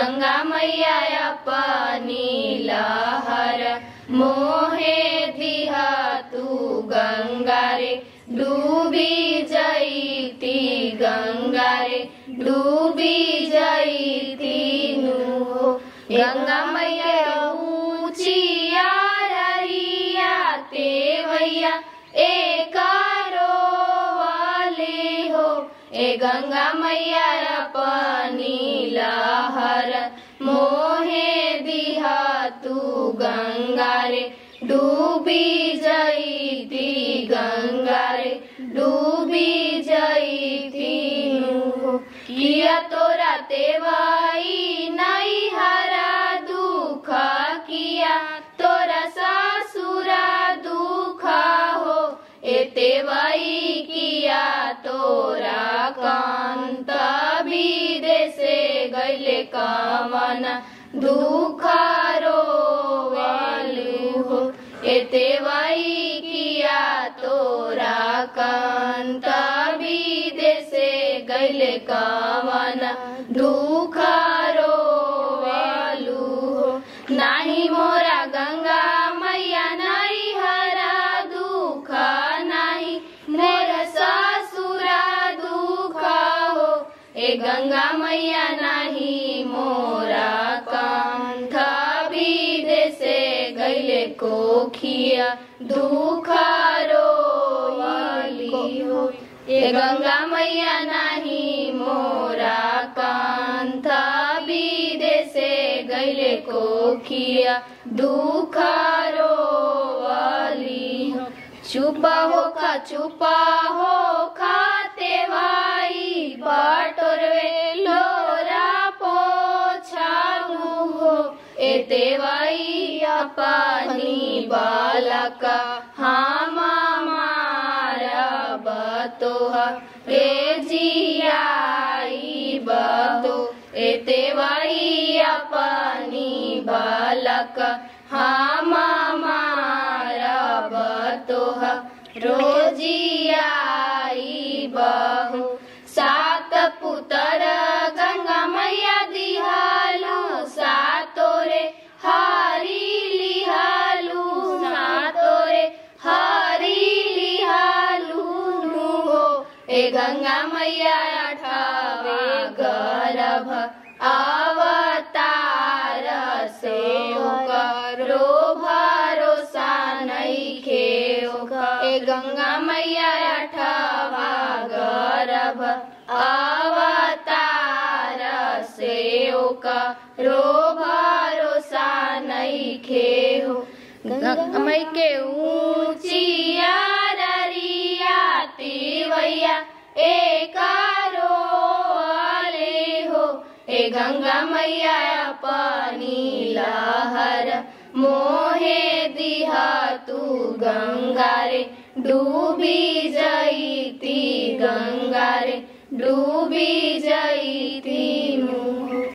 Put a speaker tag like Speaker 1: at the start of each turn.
Speaker 1: गंगा मैया अपनी लहर मोहे दिहा तू गंगा रे डूबी जईती गंगा रे डूबी जईती नु हो गंगा मैया ऊंचिया ररिया ते भैया एकारो वाले हो ए गंगा मैया अपनी लहर मोहे दिहा तू गंगा रे डूबी जईती गंगा रे डूबी जईती नु किया तोरा तेवाई नहीं हरा दुख किया तोरा सासुरा दुख हो एते वही किया तोरा कांत विदेशे गैले कवन दुख रोवालू हो एते वही किया तोरा कांत विदेशे गैले कवन दुख रोवालू हो नाही मोरा गंगा मैया नाही हरा दुख नाही मोरा ससुरा दुख हो ए गंगा मैया नाही मोरा कांथ विदेशे गैले कोखिया दुख रोवाली हो ए गंगा मैया नाही मोरा कांथ विदेशे गैले कोखिया दुख रोवाली हो चुपा हो खा चुपा हो खाते भाई बटोरवे लोरा पोछालू हो एते भाई अपनी बालक हम मारा बतोह रे जियाई बतो एते भाई अपनी बालक हम मारा बतोह रोजियाई बहु सात पुतर गंगा मैया दिहालू सातोरे हरी लिहालू सातोरे हरी लिहालू नु हो ए गंगा मैया अठावे गर्भ अवतार से करो भरोसा नइखे ए गंगा मैया अठावा गर्भ अवतार से करो भरोसा नइखे हो गंगा मई के ऊंचिया ररिया तिवैया एकारो वाले हो ए गंगा मैया अपनी लहर मोहे दिहा तू गंगा रे डूबी जईती गंगा रे डूबी जईती मुँह